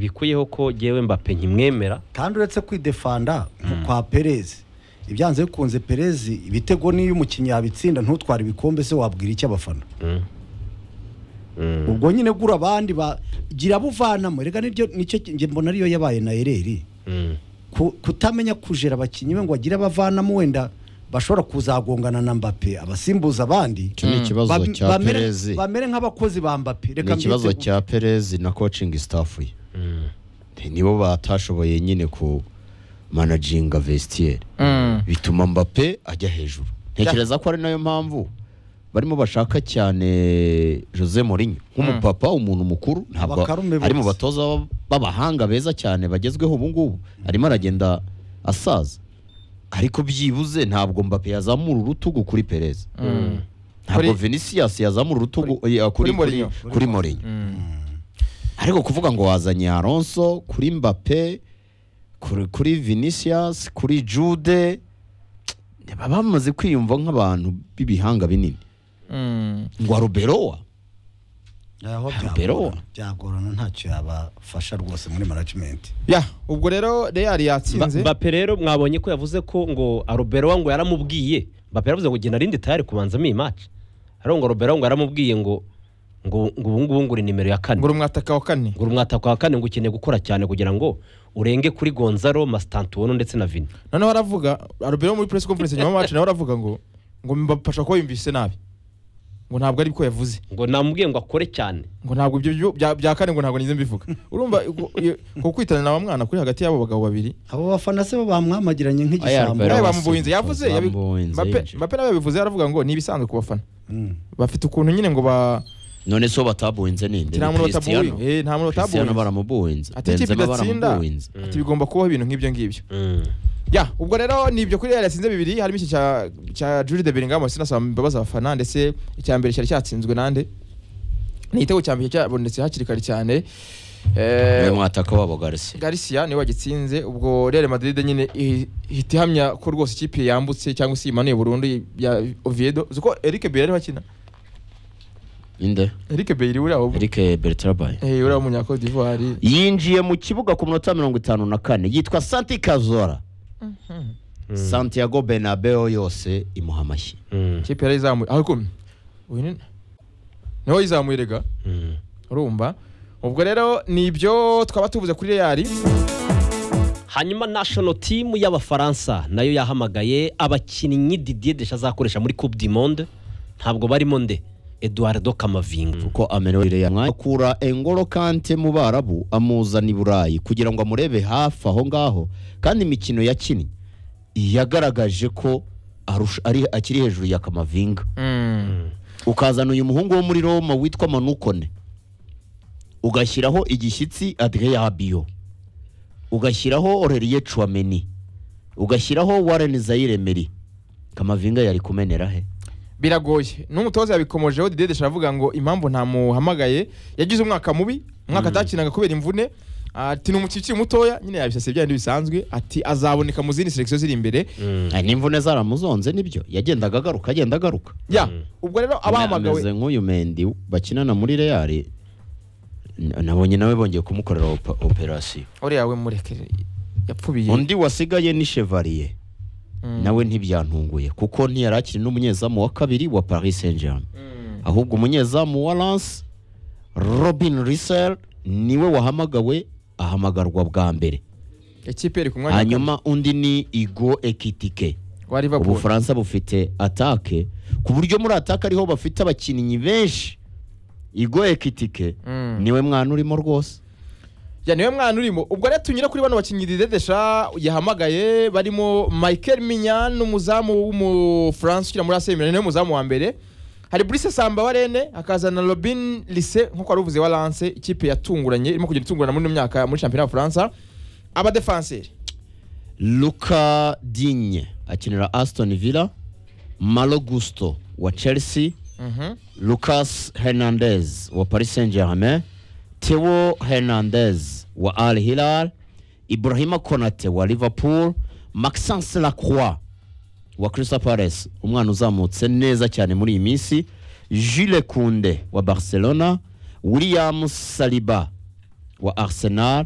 bikuyeho ko ngewe mbape nkimwemera kandi uretse kwidefanda kwa perezi ibyanze bikunze perezi ibitego n'iyo umukinnyi yabitsinda ntutware ibikombe se wabwira iki abafana Mm. Mm. ubwo nyine gura abandi ba- gira abo uvanamo reka niryo nicyo njye mbona ariyo yabaye na ereri Mm. Ku- kutamenya kujera abakinnyi be ngo agire abavanamo wenda bashobora kuzagongana na mbape abasimbuza abandi Icyo ni ikibazo Bam- cya bamere- Perezi. bamere nk'abakozi ba mbape ni ikibazo mbyite- cya perezi na coaching staff ye Mm. nibo batashoboye nyine ku managinga vestiaire bituma mbappe ajya hejuru ntekereza ko ari nayo mpamvu barimo bashaka cyane jose morinyo nk'umupapa umuntu mukuru ntabwo Abakarume ari mu bose. batoza b'ab- b'abahanga beza cyane bagezweho ubu ngubu arimo aragenda asaza ariko byibuze ntabwo mbappe yazamura urutugu kuri perez ntabwo Kuri- vinicius yazamura urutugu eh, kuri Mourinho. kuri- kuri morinyo ariko kuvuga ngo wazanye Alonso kuri Mbappe kuri, kuri Vinicius kuri Jude baba bamaze kwiyumva nk'abantu b'ibihanga binini ngo Arbeloa Aho Pero- byagorana- byagorana ntacyo yabafasha rwose muri management ya ubwo rero real Mba- yatsinze mbape rero mwabonye ko yavuze ko ngo aroberowa ngo yaramubwiye mbape yaravuze ngo genda rindi tayari kubanzamo iyi maci ariko ngo aroberowa ngo yaramubwiye ngo ngo ngo ubu ngubu ngo uri nimero ya kane ngura umwataka wa kane ngo umwataka wa kane ngo ukeneye gukora cyane kugira ngo urenge kuri gonzalo masitantuwono ndetse na vini noneho aravuga arubero muri press conference nyuma y'amacu nawe aravuga ngo ngo mbafasha kuba yumvise nabi ngo ntabwo ari bwo yavuze ngo namubwiye ngo akore cyane ngo ntabwo ibyo byo- bya- bya kane ngo ntabwo nize mbivuga urumva ku- ku kwitana na wa mwana kuri hagati y'abo bagabo babiri abo bafana se bo bamwamagiranye nk'igishambo Pero wasubiza, nawe bamubuhinze yavuze yabi- bamubuhinze Mbappe- yinjiye. Mbappe nawe yabivuze aravuga ngo ni ibisanzwe ku bafana Mm. bafite ukuntu nyine ngo ba none so batabuhinze ninde nta muntu batabuhinze Cristiano. Eh, nta muntu Cristiano batabuhinze baramubuhinze ati ikipe Benzema idatsinda baramubuhinze ati bigomba kubaho ibintu nk'ibyo ngibyo Mm. ya ubwo rero ni ibyo kuri real yatsinze bibiri harimo iki cya cya Julie de Bellingham sinasaba imbabazi abafana ndetse icya mbere cyari cyatsinzwe nande ni igitego cya mbere cyabonetse hakiri kare cyane niwe eh mwataka wabo Garcia Garcia niwe wagitsinze ubwo Real Madrid nyine ihi- ihita ihamya ko rwose ikipe yambutse cyangwa se yimanuye burundu ya Oviedo uzi ko Eric Bailly ariho akina inde Eric Bailly uri aho Eric Bertrabay eh uri aho munya Cote d'Ivoire yinjiye mu kibuga ku minota mirongo itanu na kane yitwa Santi Cazorla Santiago Bernabeu yose imuha amashyi Mm. ikipe yari izamuye ariko uyu ni niwe wayizamuye rega Mm. urumva ubwo rero ni ibyo twaba tuvuze kuri Real hanyuma national team y'abafaransa nayo yahamagaye abakinnyi Didier Deschamps azakoresha muri Coupe du Monde ntabwo barimo nde Eduardo Camavinga kuko amerewe ya mwanya akura engolo kante mu barabu amuzana i burayi kugira ngo amurebe hafi aho ngaho kandi imikino yakinnye yagaragaje ko arusha- ari akiri hejuru ya kamavinga ukazana uyu muhungu wo muri roma witwa manukone ugashyiraho igishyitsi adrien abiyo ugashyiraho orelie chouameni ugashyiraho warren zaire meri kamavinga yari kumenera he biragoye n'umutoza yabikomojeho Didier Deschamps avuga ngo impamvu ntamuhamagaye yagize umwaka mubi umwaka atakinaga kubera imvune ati ni umukinnyi ukiri mutoya nyine yabisase byandi bisanzwe ati azaboneka mu zindi selection ziri imbere Ah, n'imvune zaramuzonze nibyo yagendaga agaruka agenda agaruka ya ubwo rero ameze abahamagawe nk'uyu mendi bakinana muri reyari nabonye nawe bongeye kumukorera opa- operasiyo uriya we mureke yapfubiye undi wasigaye ni chevalier nawe ntibyantunguye kuko ntiyari akiri n'umunyezamu wa kabiri wa paris saint germain ahubwo umunyezamu wa lance robin risel niwe wahamagawe ahamagarwa bwa mbere ikipe iri ku mwanya wa kane hanyuma undi ni igo ekitike wa Liverpool ubufaransa bufite atake ku buryo muri atake ariho bafite abakinnyi benshi igo ekitike Mm. niwe mwana urimo rwose ya niwe mwana urimo ubwo rero tunyura kuri bano bakinnyi Didier Deschamps yahamagaye barimo Michael Mignan n'umuzamu w'umufaransa ukina muri AC Milan niwe muzamu wa mbere hari Brice Samba wa Rennes akazana Robin Lise nk'uko wari uvuze wa Lance ikipe yatunguranye irimo kugenda itungurana muri ino myaka muri shampiyona y'Ubufaransa abadefanseri luka dinye akinira aston villa malo gusto wa chelsea Mhm. lucas hernandez wa paris saint germain theo hernandez wa al hilal ibrahima konate wa liverpool maxence lacroix wa crystal palace umwana uzamutse neza cyane muri iyi minsi jules kunde wa barcelona william saliba wa arsenal